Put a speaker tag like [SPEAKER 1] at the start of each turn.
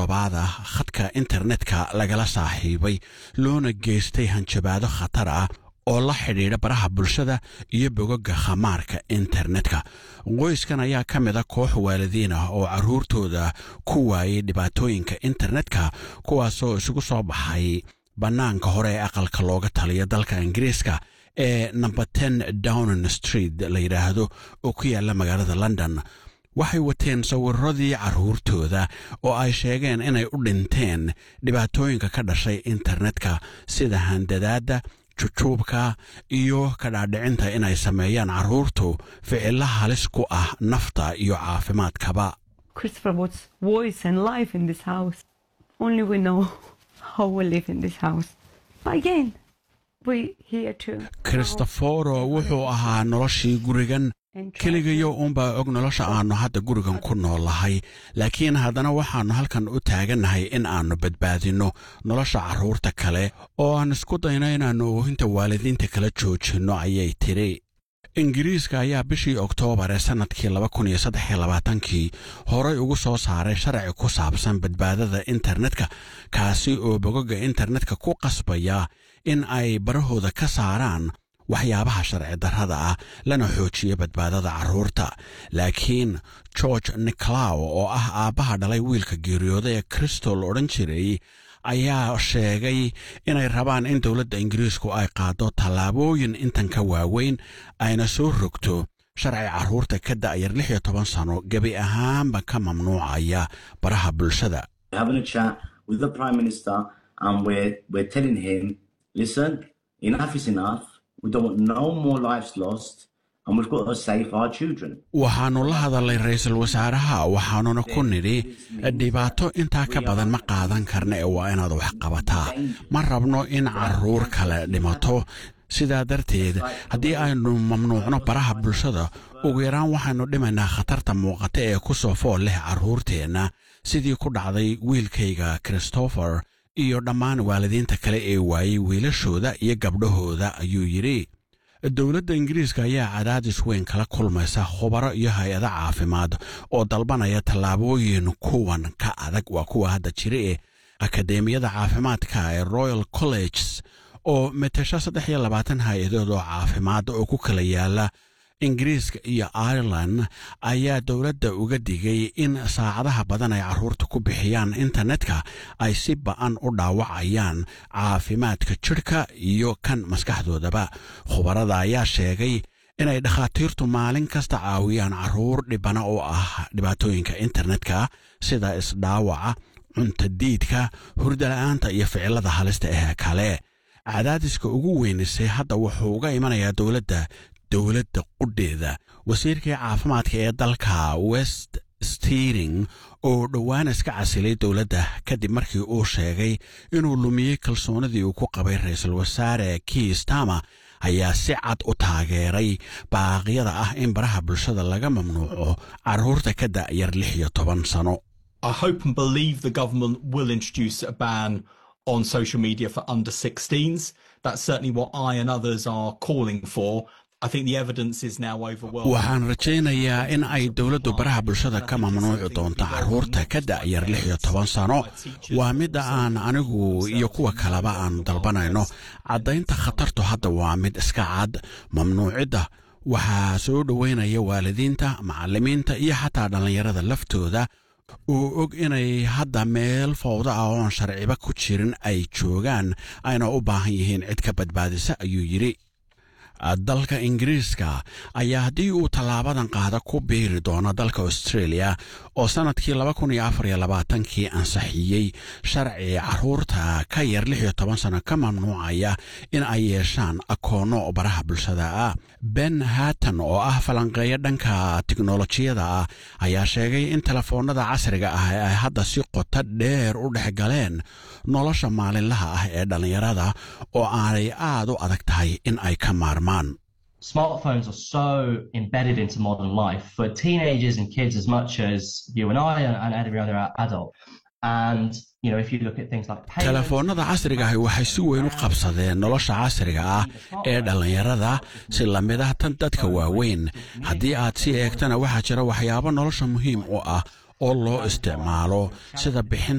[SPEAKER 1] toddobaad ah khadka internetka lagala saaxiibay loona geystay hanjabaado khatar ah oo la xidhiidha baraha bulshada iyo bogoga khamaarka internetka qoyskan ayaa ka mid a koox waalidiin ah oo carruurtooda ku waayay dhibaatooyinka internetka kuwaasoo isugu soo baxay bannaanka hore ee aqalka looga taliya dalka ingiriiska ee number ten downing street la yidhaahdo oo ku yaalla magaalada london waxay wateen sawiradii carruurtooda oo ay sheegeen inay u dhinteen dhibaatooyinka ka dhashay internetka sida handadaadda jujuubka iyo ka dhaadhicinta inay sameeyaan carruurtu ficilo halis ku ah nafta iyo caafimaadkaba
[SPEAKER 2] Christopher Wood's voice and life in this house. Only we know how we live in this house. But again, we here to
[SPEAKER 1] kristoforo wuxuu ahaa noloshii gurigan keligayo uunbaa og nolosha aannu hadda gurigan ku noolahay laakiin haddana waxaannu halkan u taagannahay in aannu badbaadinno nolosha carruurta kale oo aan isku dayno inaannu oohinta waalidiinta kala joojinno ayay tidhi ingiriiska ayaa bishii oktoobar ee sannadkii kii horay ugu soo saaray sharci ku saabsan badbaadada internetka kaasi oo bogoga internetka ku qasbaya in ay barahooda ka saaraan waxyaabaha sharci darrada ah lana xoojiyo badbaadada carruurta laakiin george nicolaw oo ah aabbaha dhalay wiilka geeriyooda ee cristol odhan jiray ayaa sheegay inay rabaan in dowladda ingiriisku ay qaaddo tallaabooyin intan ka waaweyn ayna soo rogto sharci carruurta ka da'yar lix iyo toban sano gebi ahaanba ka mamnuucaya baraha bulshada
[SPEAKER 3] We're having a chat with the Prime Minister and we're, we're telling him, listen, enough is enough. We don't want no more lives lost and we've got to save our children.
[SPEAKER 1] waxaannu la hadalnay ra'iisul wasaaraha waxaannuna ku nidhi dhibaato intaa ka badan ma qaadan karna ee waa inaad wax qabataa ma rabno in carruur kale dhimato sidaa darteed haddii aynu mamnuucno baraha bulshada ugu yaraan waxaynu dhimaynaa khatarta muuqata ee ku soo fool leh carruurteenna sidii ku dhacday wiilkayga christopher iyo dhammaan waalidiinta kale ee waayey wiilashooda iyo gabdhahooda ayuu yidhi dowladda ingiriiska ayaa cadaadis weyn kala kulmaysa khubaro iyo hay-ado caafimaad oo dalbanaya tallaabooyin kuwan ka adag waa kuwa hadda jira ee akadeemiyada caafimaadka ee royal colleges oo metesho saddex iyo labaatan hay-adood oo caafimaad oo ku kala yaala ingiriiska iyo ireland ayaa dowladda uga digay in saacadaha badan ay carruurta ku bixiyaan internetka ay si ba'an u dhaawacayaan caafimaadka jidhka iyo kan maskaxdoodaba khubarada ayaa sheegay inay dhakhaatiirtu maalin kasta caawiyaan carruur dhibana oo ah dhibaatooyinka internetka sida isdhaawaca cuntadiidka hurdala'aanta iyo ficilada halista ee kale cadaadiska ugu weynisay hadda wuxuu uga imanayaa dowladda dowladda qudheeda wasiirkii caafimaadka ee dalka west steering oo dhowaan iska casilay dowladda kadib markii uu sheegay inuu lumiyey kalsoonidii uu ku qabay ra-iisul wasaare kiistama ayaa si cad u taageeray baaqyada ah in baraha bulshada laga mamnuuco carruurta ka da'yar lix iyo toban sano
[SPEAKER 4] I hope and believe the government will introduce a ban on social media for under 16s. That's certainly what I and others are calling for. I think the evidence is now overwhelming.
[SPEAKER 1] waxaan rajaynayaa in ay dowladdu baraha bulshada ka mamnuuci doonto carruurta ka da'yar lix iyo toban sano waa midda aan anigu iyo kuwa kaleba aan dalbanayno caddaynta khatartu hadda waa mid iska cad mamnuucidda waxaa soo dhoweynaya waalidiinta macallimiinta iyo xataa dhallinyarada laftooda oo og inay hadda meel fowda ah oon sharciba ku jirin ay joogaan ayna u baahan yihiin cid ka badbaadisa ayuu yidhi dalka ingiriiska ayaa haddii uu tallaabadan qaada ku biiri doono dalka australia oo sannadkii kii ansixiyey sharci carruurta ka yar lix iyo toban sano ka mamnuucaya in ay yeeshaan akoonno baraha bulshada ah ben hatton oo ah falanqeeyo dhanka tiknolojiyada ah ayaa sheegay in telefoonnada casriga ah ay hadda si qoto dheer u dhex galeen nolosha maalinlaha ah ee dhallinyarada oo aanay aad u adag tahay in ay ka maarmaan
[SPEAKER 5] smartphones are so embedded into modern life for teenagers and kids as much as you and I and, and every other adult. And you know, if you look at things like payments,
[SPEAKER 1] telefoonnada casriga ahi waxay si weyn u qabsadeen nolosha casriga ah ee dhallinyarada si lamid ah tan dadka waaweyn haddii aad si eegtana waxaa jira waxyaabo nolosha muhiim u ah oo loo isticmaalo sida bixinta